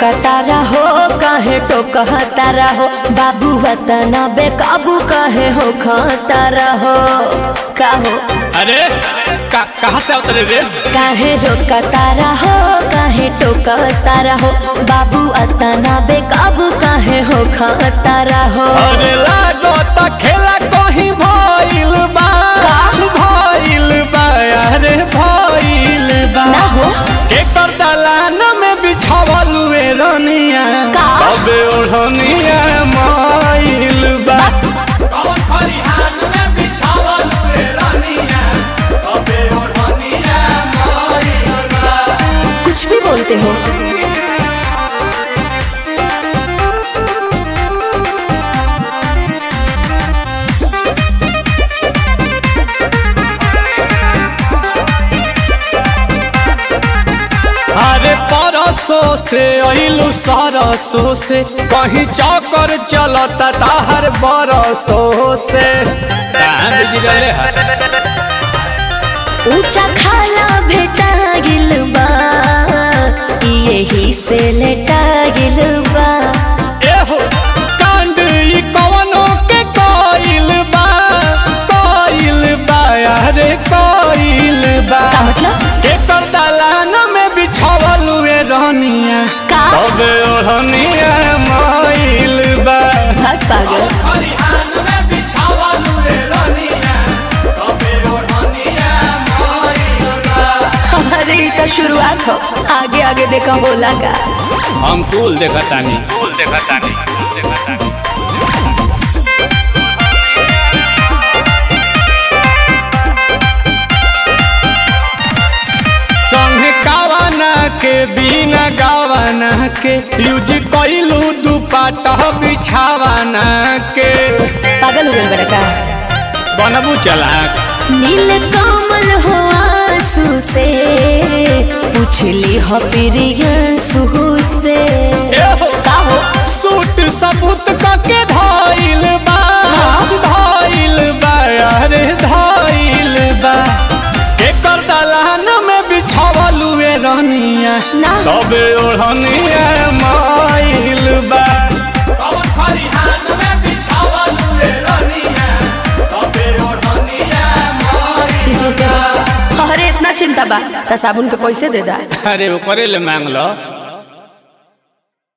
रोकतारा हो काहे टोकतारा हो बाबू वतना बेकाबू काहे हो खतारा हो का हो अरे का, कहाँ से उतरे रे काहे रोकतारा हो काहे टोकतारा हो बाबू अतना बेकाबू काहे हो खतारा हो अरे लागत खेला कहीं भइल बा भइल बा अरे भइल बा ना हो एकर दलान में बिछावल हुए रनिया का? अबे ओढ़निया माइल बा कौन खरिहान में बिछावल हुए रनिया अबे ओढ़निया माइल बा कुछ भी बोलते हो अरे परसों से अइलू सरसों से कहीं चौकर चलता ताहर बरसों से कहाँ बिगड़ले है ऊंचा खाला भेटा गिल बा यही से लेटा गिल बा एहो कांड ई कवनो के कोइल बा कोइल बा अरे कोइल बा का मतलब एकर दलान में बिछावल हुए रहनिया का? तबे ओढ़निया माइल बा भाग पागल खरिहान में बिछावल हुए रहनिया तबे ओढ़निया माइल बा अरे ये तो शुरुआत हो आगे आगे देखा बोला का हम कुल देखतानी कुल देखतानी कुल देखतानी संगे गावाना के बिना गावाना के यूज कइलू दुपाटा बिछावाना के पागल हो गए बड़ा का बनबू चलाक नील कमल हो आंसू से पूछली हो प्रियंसु से एहो का हो सूट सबूत कके धइल बा धइल बा अरे धइल बा एकर दलान में बिछावल हुए रहनिया ना तबे ओढ़निया माइल बा कौन खरिहान में बिछावल हुए रहनिया तबे ओढ़निया माइल अरे इतना चिंता बा त साबुन के पैसे दे दा अरे ओकरे ले मांग लो